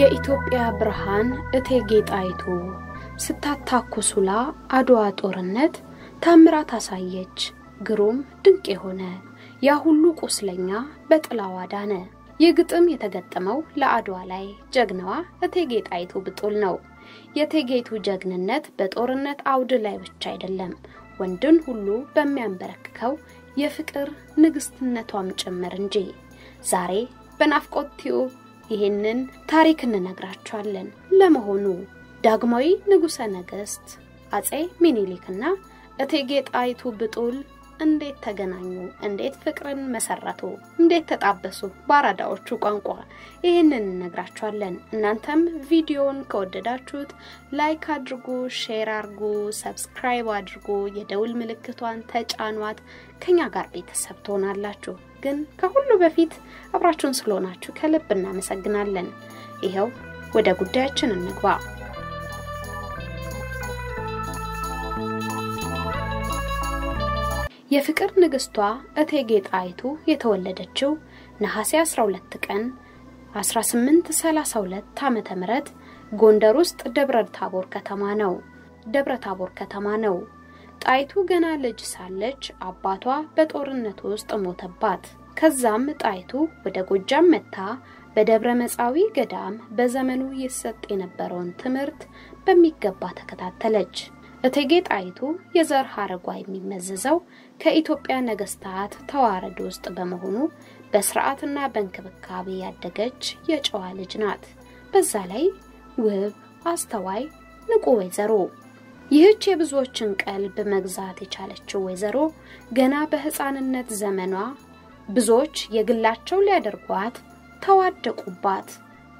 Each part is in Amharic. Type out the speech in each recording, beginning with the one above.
የኢትዮጵያ ብርሃን እቴጌ ጣይቱ ስታታኩሱላ አድዋ ጦርነት ታምራት አሳየች። ግሩም ድንቅ የሆነ ያ ሁሉ ቁስለኛ በጥላዋ ዳነ። ይህ ግጥም የተገጠመው ለአድዋ ላይ ጀግናዋ እቴጌ ጣይቱ ብጡል ነው። የእቴጌይቱ ጀግንነት በጦርነት አውድ ላይ ብቻ አይደለም፣ ወንድን ሁሉ በሚያንበረክከው የፍቅር ንግስትነቷም ጭምር እንጂ። ዛሬ በናፍቆት ቲዩብ ይህንን ታሪክ እንነግራችኋለን። ለመሆኑ ዳግማዊ ንጉሠ ነገሥት አጼ ሚኒሊክና እቴጌ ጣይቱ ብጡል እንዴት ተገናኙ? እንዴት ፍቅርን መሰረቱ? እንዴት ተጣበሱ? በአራዳዎቹ ቋንቋ ይህንን እነግራችኋለን። እናንተም ቪዲዮውን ከወደዳችሁት ላይክ አድርጉ፣ ሼር አድርጉ፣ ሰብስክራይብ አድርጉ፣ የደውል ምልክቷን ተጫኗት። ከኛ ጋር ቤተሰብ ትሆናላችሁ። ግን ከሁሉ በፊት አብራችሁን ስለሆናችሁ ከልብ እናመሰግናለን። ይኸው ወደ ጉዳያችን እንግባ። የፍቅር ንግስቷ እቴጌ ጣይቱ የተወለደችው ነሐሴ 12 ቀን 1832 ዓመተ ምህረት ጎንደር ውስጥ ደብረ ታቦር ከተማ ነው። ደብረ ታቦር ከተማ ነው። ጣይቱ ገና ልጅ ሳለች አባቷ በጦርነት ውስጥ ሞተባት። ከዛም ጣይቱ ወደ ጎጃም መታ በደብረ መጻዊ ገዳም በዘመኑ ይሰጥ የነበረውን ትምህርት በሚገባ ተከታተለች። እቴጌ ጣይቱ የዘር ሐረጓ የሚመዘዘው ከኢትዮጵያ ነገስታት ተዋረድ ውስጥ በመሆኑ በስርዓትና በእንክብካቤ ያደገች የጨዋ ልጅ ናት። በዛ ላይ ውብ፣ አስተዋይ፣ ንቁ ወይዘሮ። ይህች የብዙዎችን ቀልብ መግዛት የቻለችው ወይዘሮ ገና በሕፃንነት ዘመኗ ብዙዎች የግላቸው ሊያደርጓት ተዋደቁባት፣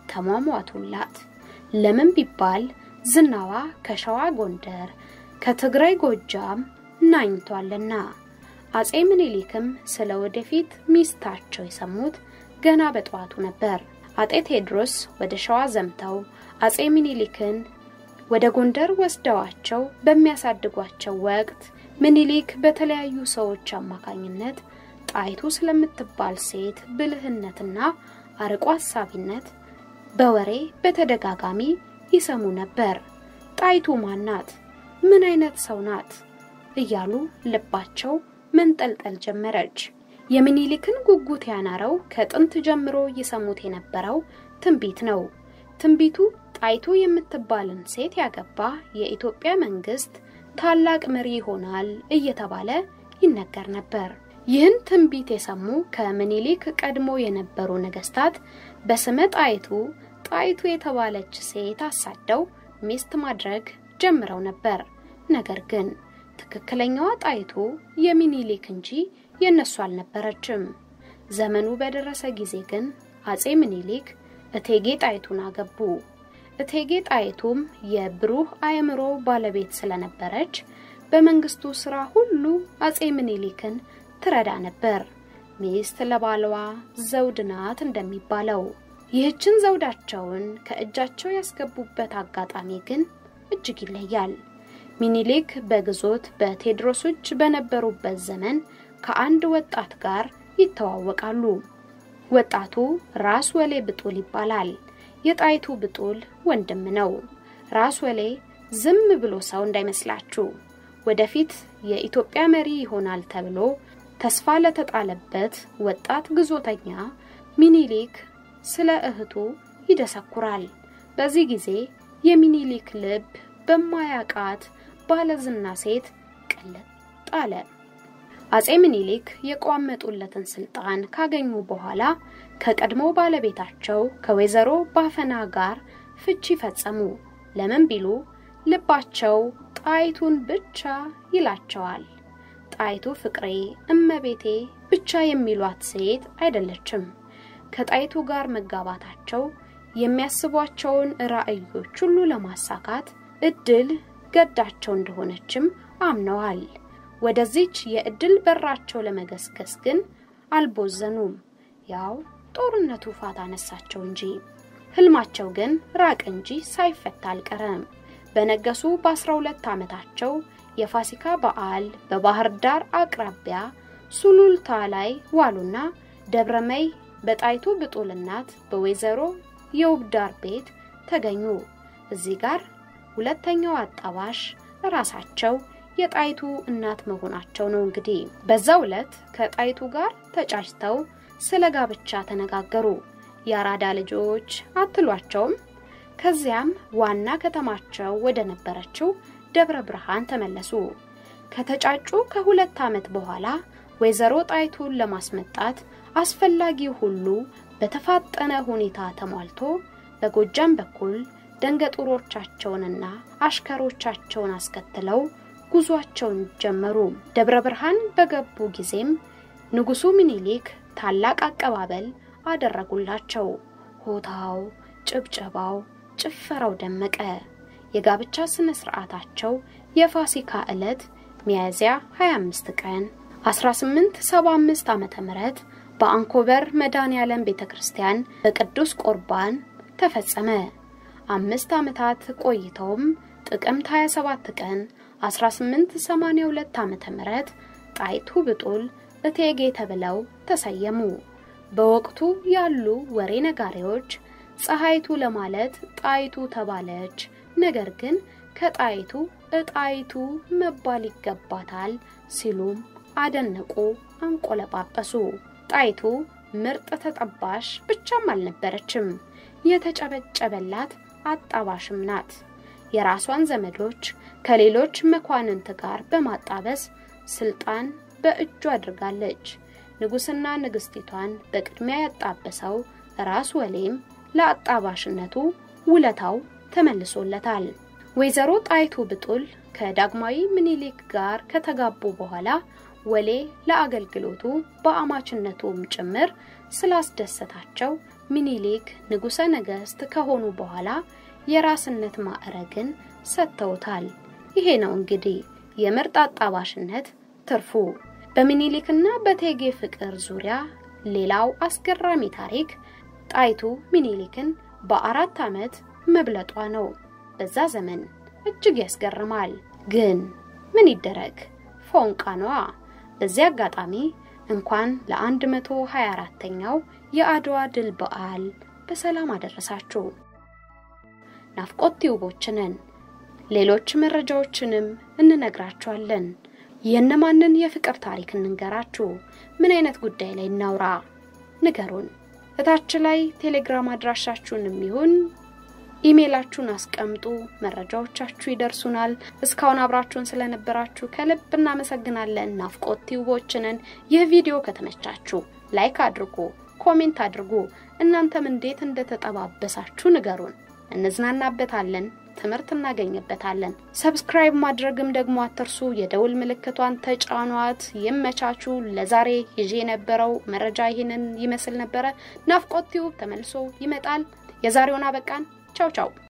ተሟሟቱላት። ለምን ቢባል ዝናዋ ከሸዋ ጎንደር፣ ከትግራይ ጎጃም ናኝቷልና። አጼ ምኒልክም ስለ ወደፊት ሚስታቸው የሰሙት ገና በጠዋቱ ነበር። አጤ ቴዎድሮስ ወደ ሸዋ ዘምተው አጼ ምኒልክን ወደ ጎንደር ወስደዋቸው በሚያሳድጓቸው ወቅት ምኒልክ በተለያዩ ሰዎች አማካኝነት ጣይቱ ስለምትባል ሴት ብልህነትና አርቆ ሀሳቢነት በወሬ በተደጋጋሚ ይሰሙ ነበር። ጣይቱ ማን ናት? ምን አይነት ሰው ናት? እያሉ ልባቸው መንጠልጠል ጀመረች። የሚኒሊክን ጉጉት ያናረው ከጥንት ጀምሮ ይሰሙት የነበረው ትንቢት ነው። ትንቢቱ ጣይቱ የምትባልን ሴት ያገባ የኢትዮጵያ መንግስት ታላቅ መሪ ይሆናል እየተባለ ይነገር ነበር። ይህን ትንቢት የሰሙ ከምኒሊክ ቀድሞ የነበሩ ነገስታት በስመ ጣይቱ ጣይቱ የተባለች ሴት አሳደው ሚስት ማድረግ ጀምረው ነበር። ነገር ግን ትክክለኛዋ ጣይቱ የሚኒሊክ እንጂ የነሱ አልነበረችም። ዘመኑ በደረሰ ጊዜ ግን አጼ ምኒሊክ እቴጌ ጣይቱን አገቡ። እቴጌ ጣይቱም የብሩህ አእምሮ ባለቤት ስለነበረች በመንግስቱ ስራ ሁሉ አጼ ምኒሊክን ትረዳ ነበር። ሚስት ለባሏ ዘውድ ናት እንደሚባለው። ይህችን ዘውዳቸውን ከእጃቸው ያስገቡበት አጋጣሚ ግን እጅግ ይለያል። ሚኒሊክ በግዞት በቴዎድሮስ እጅ በነበሩበት ዘመን ከአንድ ወጣት ጋር ይተዋወቃሉ። ወጣቱ ራስ ወሌ ብጡል ይባላል። የጣይቱ ብጡል ወንድም ነው። ራስ ወሌ ዝም ብሎ ሰው እንዳይመስላችሁ። ወደፊት የኢትዮጵያ መሪ ይሆናል ተብሎ ተስፋ ለተጣለበት ወጣት ግዞተኛ ሚኒሊክ ስለ እህቱ ይደሰኩራል። በዚህ ጊዜ የሚኒሊክ ልብ በማያቃት ባለዝና ሴት ቅልጥ አለ። አጼ ምኒልክ የቋመጡለትን ስልጣን ካገኙ በኋላ ከቀድሞ ባለቤታቸው ከወይዘሮ ባፈና ጋር ፍቺ ፈጸሙ። ለምን ቢሉ ልባቸው ጣይቱን ብቻ ይላቸዋል። ጣይቱ ፍቅሬ፣ እመቤቴ ብቻ የሚሏት ሴት አይደለችም። ከጣይቱ ጋር መጋባታቸው የሚያስቧቸውን ራዕዮች ሁሉ ለማሳካት እድል ገዳቸው እንደሆነችም አምነዋል። ወደዚች የእድል በራቸው ለመገስገስ ግን አልቦዘኑም። ያው ጦርነቱ ፋታ አነሳቸው እንጂ ህልማቸው ግን ራቅ እንጂ ሳይፈታ አልቀረም። በነገሱ በ12 ዓመታቸው የፋሲካ በዓል በባህር ዳር አቅራቢያ ሱሉልታ ላይ ዋሉና ደብረመይ በጣይቱ ብጡል እናት በወይዘሮ የውብዳር ቤት ተገኙ። እዚህ ጋር ሁለተኛው አጣባሽ ራሳቸው የጣይቱ እናት መሆናቸው ነው። እንግዲህ በዛው ዕለት ከጣይቱ ጋር ተጫጭተው ስለ ጋብቻ ተነጋገሩ። የአራዳ ልጆች አትሏቸውም። ከዚያም ዋና ከተማቸው ወደ ነበረችው ደብረ ብርሃን ተመለሱ። ከተጫጩ ከሁለት ዓመት በኋላ ወይዘሮ ጣይቱን ለማስመጣት አስፈላጊው ሁሉ በተፋጠነ ሁኔታ ተሟልቶ በጎጃም በኩል ደንገጡሮቻቸውንና አሽከሮቻቸውን አስከትለው ጉዟቸውን ጀመሩ። ደብረ ብርሃን በገቡ ጊዜም ንጉሡ ምኒልክ ታላቅ አቀባበል አደረጉላቸው። ሆታው፣ ጭብጨባው፣ ጭፈራው ደመቀ። የጋብቻ ስነ ስርዓታቸው የፋሲካ ዕለት ሚያዝያ 25 ቀን 1875 ዓመተ ምህረት በአንኮበር መድኃኔዓለም ቤተክርስቲያን በቅዱስ ቁርባን ተፈጸመ። አምስት ዓመታት ቆይተውም ጥቅምት 27 ቀን 1882 ዓመተ ምህረት ጣይቱ ብጡል እቴጌ ተብለው ተሰየሙ። በወቅቱ ያሉ ወሬ ነጋሪዎች ፀሐይቱ ለማለት ጣይቱ ተባለች፣ ነገር ግን ከጣይቱ እጣይቱ መባል ይገባታል ሲሉም አደነቁ፣ አንቆለጳጰሱ። ጣይቱ ምርጥ ተጠባሽ ብቻም አልነበረችም፣ የተጨበጨበላት አጣባሽም ናት። የራሷን ዘመዶች ከሌሎች መኳንንት ጋር በማጣበስ ስልጣን በእጁ አድርጋለች። ንጉሥና ንግሥቲቷን በቅድሚያ ያጣበሰው ራስ ወሌም ለአጣባሽነቱ ውለታው ተመልሶለታል። ወይዘሮ ጣይቱ ብጡል ከዳግማዊ ምኒልክ ጋር ከተጋቡ በኋላ ወሌ ለአገልግሎቱ በአማችነቱም ጭምር ስላስደሰታቸው ምኒልክ ንጉሠ ነገሥት ከሆኑ በኋላ የራስነት ማዕረግን ሰጥተውታል። ይሄ ነው እንግዲህ የምርጥ አጣባሽነት ትርፉ። በምኒልክና በእቴጌ ፍቅር ዙሪያ ሌላው አስገራሚ ታሪክ ጣይቱ ምኒልክን በአራት ዓመት መብለጧ ነው። በዛ ዘመን እጅግ ያስገርማል። ግን ምን ይደረግ ፎንቃ ነዋ። በዚህ አጋጣሚ እንኳን ለ124ኛው የአድዋ ድል በዓል በሰላም አደረሳችሁ። ናፍቆት ቲዩቦችንን ሌሎች መረጃዎችንም እንነግራችኋለን። የእነማንን የፍቅር ታሪክ እንንገራችሁ? ምን አይነት ጉዳይ ላይ እናውራ? ንገሩን። እታች ላይ ቴሌግራም አድራሻችሁንም ይሁን ኢሜይላችሁን አስቀምጡ። መረጃዎቻችሁ ይደርሱናል። እስካሁን አብራችሁን ስለነበራችሁ ከልብ እናመሰግናለን። ናፍቆት ቲዩቦችንን ይህ ቪዲዮ ከተመቻችሁ ላይክ አድርጉ፣ ኮሜንት አድርጉ። እናንተም እንዴት እንደተጠባበሳችሁ ንገሩን። እንዝናናበታለን፣ ትምህርት እናገኝበታለን። ሰብስክራይብ ማድረግም ደግሞ አትርሱ። የደውል ምልክቷን ተጫኗት። ይመቻችሁ። ለዛሬ ይዤ የነበረው መረጃ ይህንን ይመስል ነበረ። ናፍቆት ቲዩብ ተመልሶ ይመጣል። የዛሬውን አበቃን። ቻው ቻው።